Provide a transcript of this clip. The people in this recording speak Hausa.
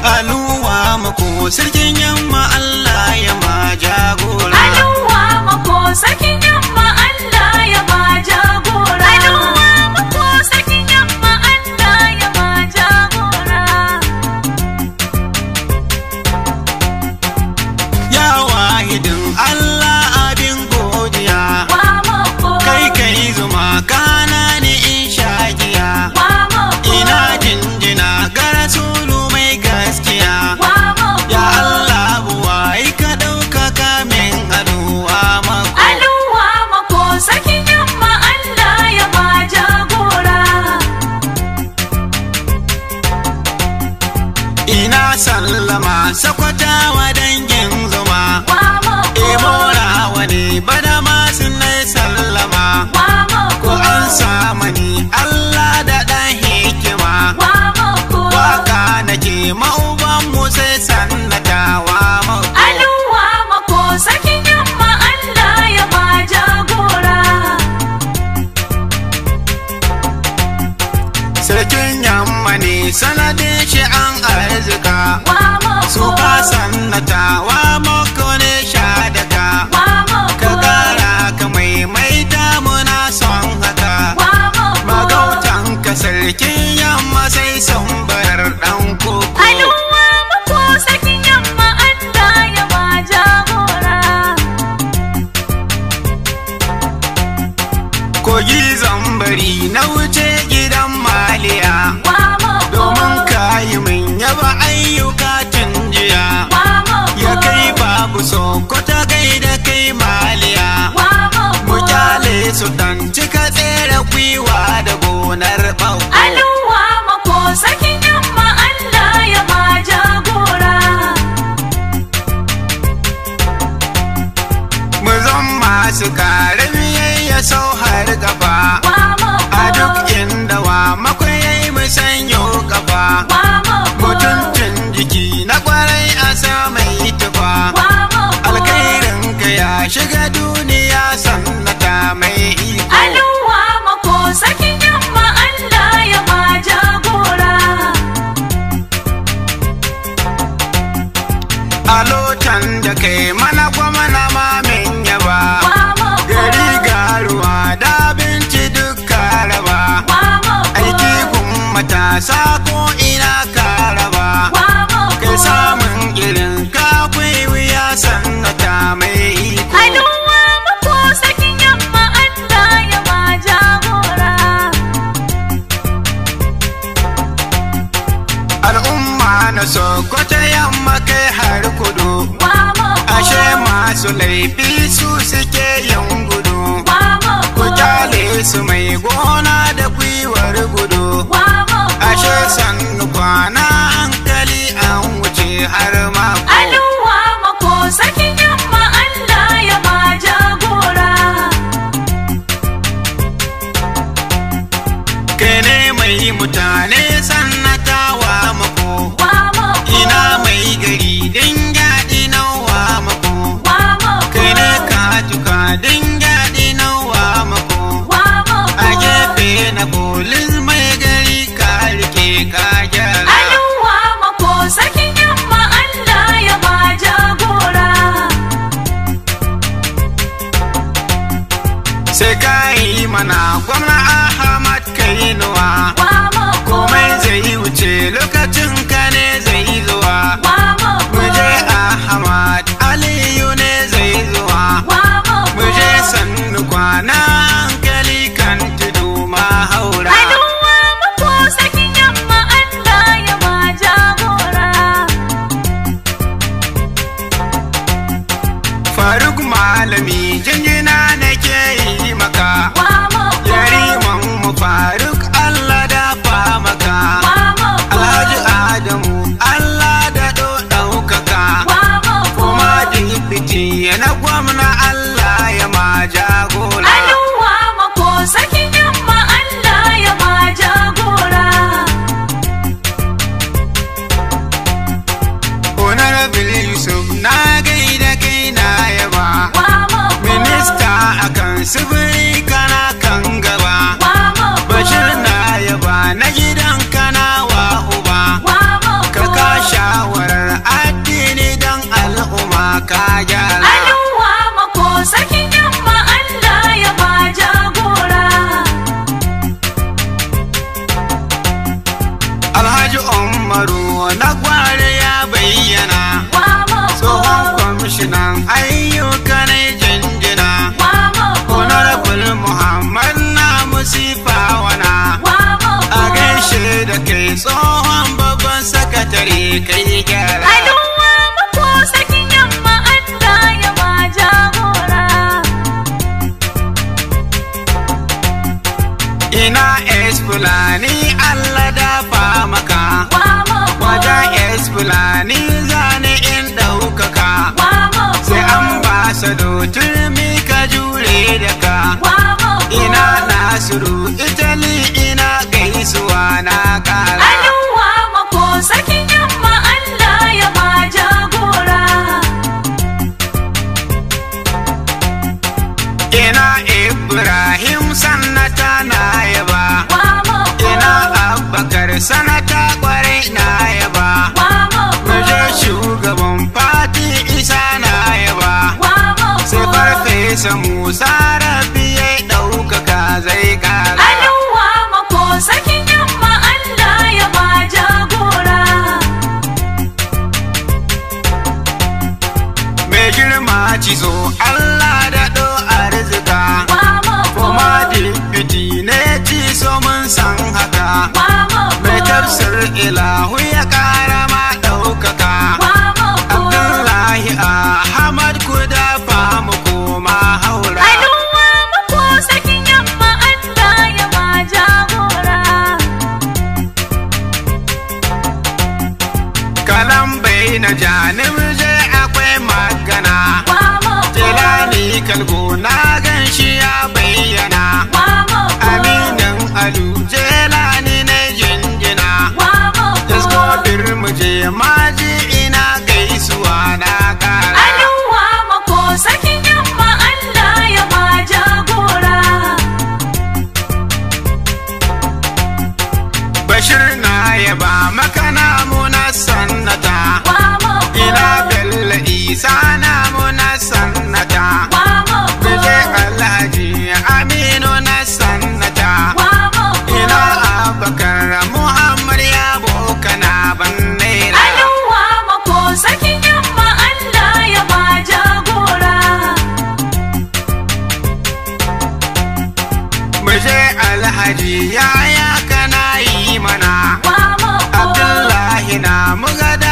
aluwa mako sarkin yamma Allah ya ma jagora Aluwa mako sarkin yamma Allah ya ba jagora. Aluwa mako sarkin yamma Allah ya ba jagora. ya wahidin Allah abin godiya Wa mako. kai kai zuma kana ni in shagiya Wa mako. ina jinjina ga rasulu mai gaskiya Wa mako. ya Allah buwai ka ɗaukaka min aluwa mako Aluwa mako sarkin yamma Allah ya ba jagora. ina sallama sakwatawa dangin zuma Wa mako. Emora wani bada masu nai sallama Wa mako. ko an samani Allah da ɗan hikima Wa mako. waka nake ma'uban mu sai sannatawa mako Aluwa mako sarkin yamma Allah ya ba jagora. sarkin yamma ne sanadin shi an arzika Wa mako. su ka sannatawa mako ne shadaka Wa mako. ka kara ka maimaita muna son haka Wa mako. magautan ka sarkin yamma sai sun bar ɗan koko Aluwa mako sarkin yamma Allah ya ba jagora. kogi zambari na wuce gidan maliya Wa mako. domin kayi min yaba ayyuka tun jiya Wa mako. ya kai babu sokota kai da kai maliya Wa mako. mu kyale su dan cika tsere gwiwa da gonar bau Aluwa mako sarkin yamma Allah ya ba jagora. mu zan masu kare biyayya sau har gaba Wa mako. a duk inda wa makwai mu sanyo gaba Wa mako. mutuncin jiki na kwarai a sa mai tufa Wa mako. alkhairin ka ya shiga duniya sannata mai iko Aluwa mako sarkin yamma Allah ya ba jagora. a lotan da kai mana gwamna ma min yaba Wa mako. gari garuwa da abinci duk raba Wa mako. aiki gun matasa ko ina ka raba Wa mako. kai samun irin ka wuya sannata mai iko Aluwa mako sarkin yamma Allah ya ba jagora. al'umma na sokoto yamma kai har kudu Wa mako. ashe masu laifi su suke yin gudu Wa mako. ku kyale su mai gona da gwiwar gudu Wa mako. ashe sannu kwana hankali an wuce har mako Aluwa mako sarkin yamma Allah ya ba jagora. kai ne mai mutane sannatawa mako Wa mako. ina mai gari din yaɗi nawa mako Wa mako. kai ne ka tuka din yaɗi nawa mako Wa mako. a gefe na polis mai gari ka rike ka gyara Aluwa mako sarkin yamma Allah ya ba jagora. sai ka yi mana gwamna ahmad kainuwa Wa mako. komai zai wuce lokacin ka ne zai zuwa Wa mako. muje ahmad aliyu ne zai zuwa Wa mako. muje sannu kwana hankali kan tudu mahaura Aluwa mako sarkin yamma Allah ya ba jagora. faruk malami jinjina nake yi maka Wa mako. yariman mu faruk allah dafa maka Wa mako. alhaji adamu allah da ɗaukaka Wa mako. kuma dibiti na gwamna allah ya ma jagora Aluwa mako sarkin yamma Allah ya ba jagora. honorable yusuf na gaida kai na yaba Wa mako. minista akan sifiri kana kan gaba Wa mako. bashir na yaba na gidan kana wa uba Wa mako. ka kasha ina es fulani Allah dafa maka wa mako wajen es fulani zane in ɗaukaka wa mako sai an ba sa turmi ka jure da ka wa mako ina nasiru italy ina gaisuwa na kara Aluwa mako sarkin yamma Allah ya ba jagora. ina ibrahim sannata na yaba Wa mako ina abubakar sanata kwarai na yaba wa mako muje shugaban fati isa na yaba wa sai mako farfesa musa rabi ya ɗaukaka zai kara Aluwa mako sarkin yamma Allah ya ba jagora. mai girma cizo allah da ɗo arzika Wa mako kuma dipiti ne ci so mun san haka wa mako mai tafsir ilahu ya kara ma ɗaukaka wa mako abdullahi ahmad ku dafa mu koma haura Aluwa mako sarkin yamma Allah ya ba jagora. kalan bai na janim je akwai magana Wa mako jelani kalgo na gan shi ya bayyana wa mako aminin alu jelani na jinjina wa Yasko mako bir mu je maji ina gaisuwa na kara Aluwa mako sarkin yamma Allah ya ba jagora. bashir na yaba makana muna sannata Wa mako ina bello isa na muna sannata wa mako Bije alhaji aminu na sannata wa mako ina abakar muhammad ya bokana ban naira Aluwa mako sarkin yamma Allah ya ba jagora. Muje alhaji yaya kana yi mana Wa mako Abdullahi na muga